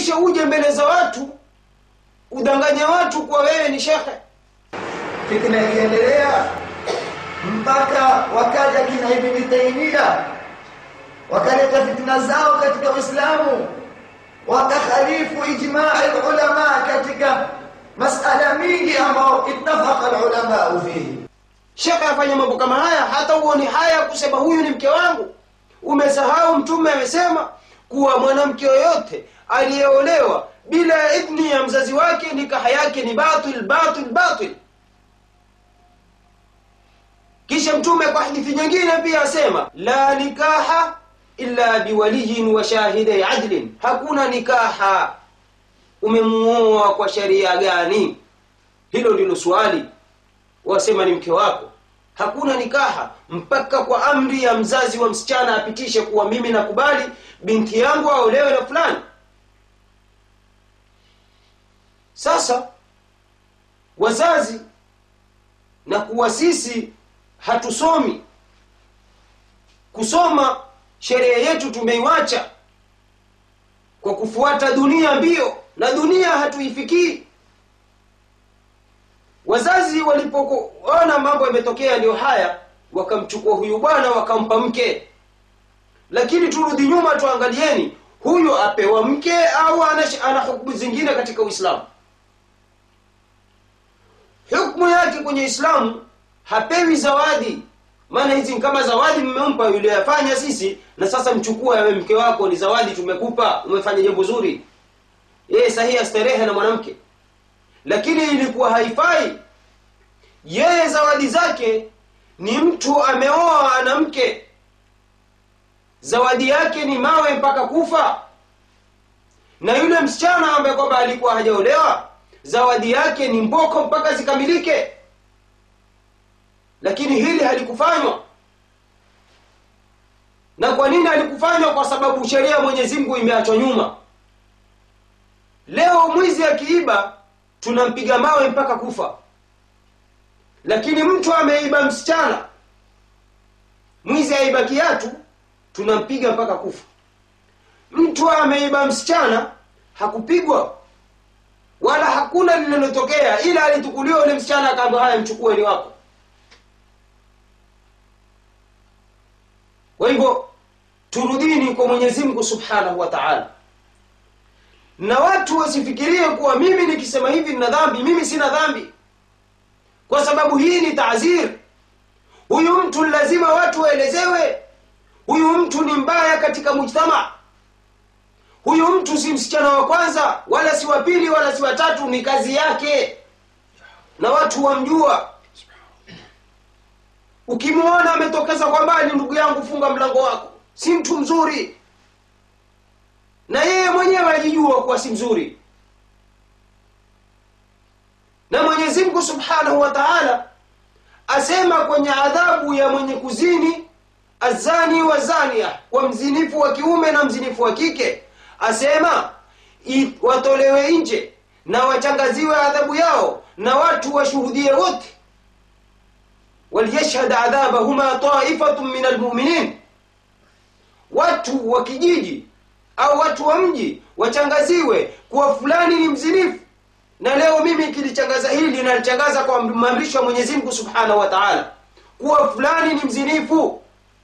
kisha uje mbele za watu udanganye watu kuwa wewe ni shekhe fitna ikiendelea mpaka wakaja kina ibni taimia wakaleta fitna zao katika uislamu wakakhalifu ijmai lulama katika masala mingi ambao ittafaqa lulamau fihi shekhe afanya mambo kama haya hata uoni haya kusema huyu ni mke wangu umesahau mtume amesema kuwa mwanamke yoyote aliyeolewa bila ya idhni ya mzazi wake nikaha yake ni batil batil batil kisha mtume kwa hadithi nyingine pia asema la nikaha illa biwaliyin wa shahidai adlin hakuna nikaha umemuoa kwa sheria gani hilo ndilo swali wasema ni mke wako hakuna nikaha mpaka kwa amri ya mzazi wa msichana apitishe kuwa mimi nakubali binti yangu aolewe na fulani sasa wazazi na kuwa sisi hatusomi kusoma sheria yetu tumeiwacha kwa kufuata dunia mbio na dunia hatuifikii wazazi walipoona mambo yametokea ndio haya wakamchukua huyu bwana wakampa mke lakini turudi nyuma tuangalieni huyu apewa mke au ana, ana hukumu zingine katika uislamu hukmu yake kwenye islamu hapewi zawadi maana hizi ni kama zawadi mmempa yule yafanya sisi na sasa mchukua yawe mke wako ni zawadi tumekupa umefanya jambo zuri yeye sahihi astarehe na mwanamke lakini ilikuwa haifai yeye zawadi zake ni mtu ameoa ana mke zawadi yake ni mawe mpaka kufa na yule msichana ambaye kwamba alikuwa hajaolewa zawadi yake ni mboko mpaka zikamilike lakini hili halikufanywa na kwa nini halikufanywa kwa sababu sheria ya mwenyezi mungu imeachwa nyuma leo mwizi akiiba tunampiga mawe mpaka kufa lakini mtu ameiba msichana mwizi aiba kiatu tunampiga mpaka kufa mtu ameiba msichana hakupigwa wala hakuna lililotokea ila alitukuliwa ule msichana akaambia haya mchukue ni wako kwa hivyo turudini kwa mwenyezi mungu subhanahu wa taala na watu wasifikirie kuwa mimi nikisema hivi nina dhambi mimi sina dhambi kwa sababu hii ni taazir huyu mtu lazima watu waelezewe huyu mtu ni mbaya katika mujtama huyu mtu si msichana wa kwanza wala si wa pili wala si watatu ni kazi yake na watu wamjua ukimwona ametokeza kwa mbali ndugu yangu funga mlango wako si mtu mzuri na yeye mwenyewe ajijua kuwa si mzuri na mwenyezi mungu subhanahu wa taala asema kwenye adhabu ya mwenye kuzini azani wa zania kwa mzinifu wa kiume na mzinifu wa kike asema i- watolewe nje na wachangaziwe adhabu yao na watu washuhudie wote waliyashhad adhabahuma taifatu min almuminin watu wa kijiji au watu wa mji wachangaziwe kuwa fulani ni mzinifu na leo mimi kilichangaza hili nalichangaza kwa maamrisho ya mwenyezi mungu subhanahu wa taala kuwa fulani ni mzinifu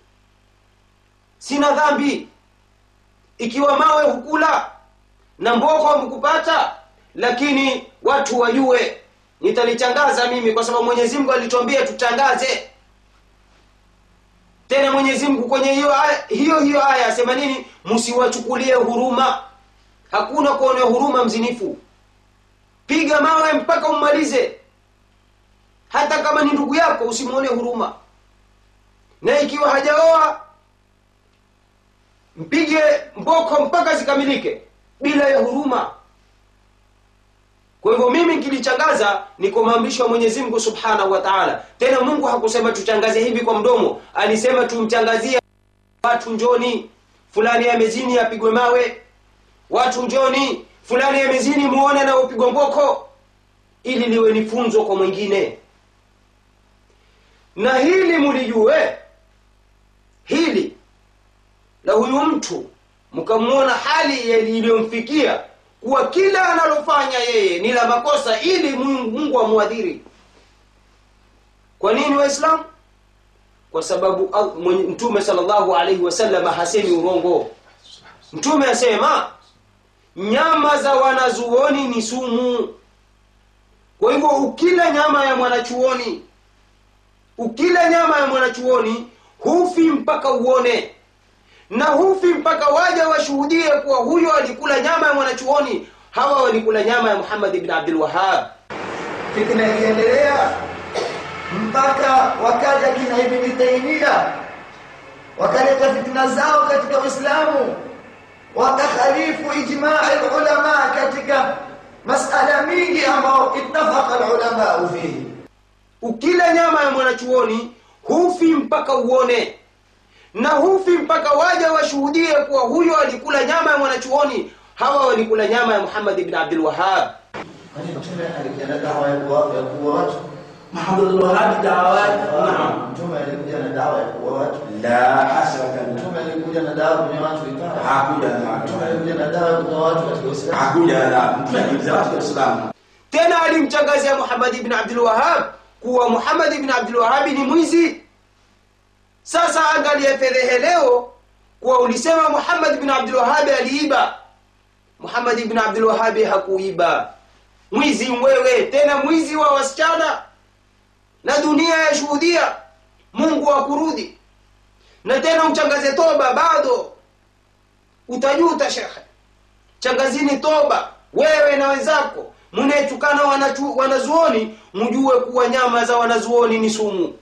sina dhambi ikiwa mawe hukula na mboko hamkupata lakini watu wajue nitalichangaza mimi kwa sababu mwenyezi mungu alituambia tutangaze tena mwenyezi mungu kwenye hiyo aya, hiyo hiyo aya asema nini msiwachukulie huruma hakuna kuonea huruma mzinifu piga mawe mpaka ummalize hata kama ni ndugu yako usimwone huruma na ikiwa hajaoa mpige mboko mpaka zikamilike bila ya huruma kwa hivyo mimi kilichangaza ni kwa maamrisho ya mwenyezi mungu subhanahu wa taala tena mungu hakusema tuchangaze hivi kwa mdomo alisema tumchangazie watu njoni fulani amezini apigwe mawe watu njoni fulani amezini muone na upigwe mboko ili liwe ni funzo kwa mwingine na hili mulijue hili la huyu mtu mkamwona hali iliyomfikia kuwa kila analofanya yeye ni la makosa ili mungu, mungu amwadhiri kwa nini waislamu kwa sababu al- mwenye- mtume salllahu alaihi wasallam hasemi urongo mtume asema nyama za wanazuoni ni sumu kwa hivyo ukila nyama ya mwanachuoni ukila nyama ya mwanachuoni hufi mpaka uone na hufi mpaka waja washuhudie kuwa huyo alikula nyama ya mwanachuoni hawa walikula nyama ya muhammad ibn abdul wahab fitna ikiendelea mpaka wakaja kina ibni taimia wakaleta fitna zao katika uislamu wakakhalifu ijmai lulama katika masala mingi ambao ittafaqa lulamau fihi ukila nyama ya mwanachuoni hufi mpaka uone na hufi mpaka waja washuhudie kuwa huyo alikula nyama ya mwanachuoni hawa walikula nyama ya muhammad ibn abdul wahab kwani mtume alikuja na dawa ya kuwa- ya kuua watu محمد الوهاب دعوات نعم mtume alikuja na dawa ya kuua watu لا حسرة mtume alikuja na dawa kwenye watu ikawa hakuja mtume na alikuja na dawa ya kutoa watu katika uislamu hakuja na mtume aliza watu wa Uislamu tena alimtangazia muhammad ibn abdul wahab kuwa muhammad ibn abdul wahabi ni mwizi sasa angalia fedhehe leo kuwa ulisema muhammad ibn abdul wahabi aliiba muhammad ibn abdul wahabi hakuiba mwizi mwewe tena mwizi wa wasichana na dunia yashuhudia mungu akurudhi na tena mchangaze toba bado utajuta shekhe changazini toba wewe na wenzako mnayetukana wanachu- wanazuoni mjue kuwa nyama za wanazuoni ni sumu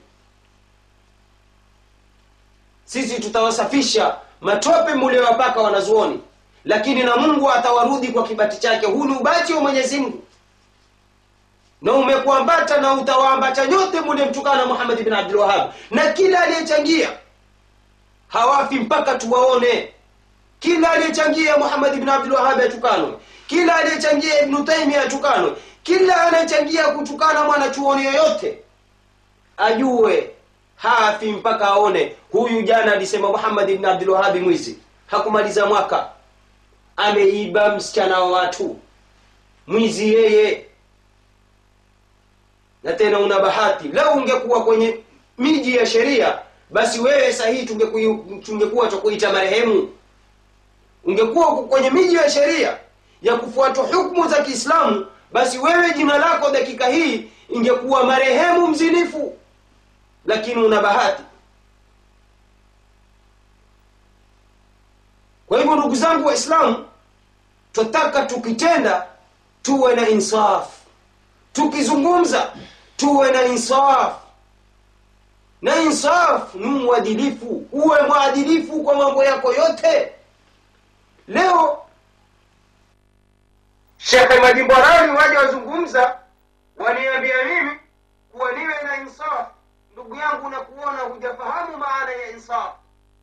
sisi tutawasafisha matope mliowapaka wanazuoni lakini na mungu atawarudi kwa kibati chake huu ni ubati wa mwenyezi mungu na umekuambata na utawaambata nyote mliemtukana muhammad bin abdul wahab na kila aliyechangia hawafi mpaka tuwaone kila aliyechangia muhammad ibn abdul wahab atukanwe kila aliyechangia ibnu taimia atukanwe kila anayechangia kutukana mwanachuoni yoyote ajue hafi mpaka aone huyu jana alisema muhammad ibn abdul wahabi mwizi hakumaliza mwaka ameiba msichana wa watu mwizi yeye na tena una bahati lau ungekuwa kwenye miji ya sheria basi wewe sahihi tungekuwa tungekuwa tukuita marehemu ungekuwa kwenye miji ya sheria ya kufuatwa hukumu za kiislamu basi wewe jina lako dakika hii ingekuwa marehemu mzinifu lakini una bahati kwa hivyo ndugu zangu waislamu twataka tukitenda tuwe na insaf tukizungumza tuwe na insaf na insaf ni mwadilifu uwe mwadilifu kwa mambo yako yote leo shekhe majimborani waja wazungumza waniambia mimi kuwa niwe na insaf ndugu yangu na kuona hujafahamu maana ya insaf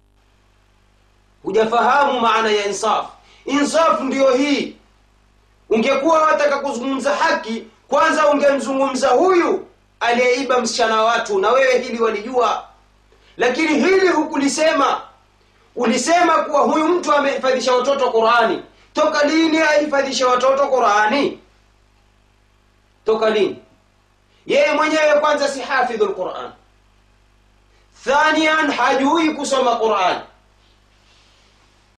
hujafahamu maana ya insaf insaf ndiyo hii ungekuwa wataka kuzungumza haki kwanza ungemzungumza huyu aliyeiba msichana wa watu na wewe hili walijua lakini hili hukulisema ulisema kuwa huyu mtu amehifadhisha watoto qurani toka lini ahifadhisha watoto qurani toka lini yeye mwenyewe kwanza si hafidhu lquran thanian hajui kusoma quran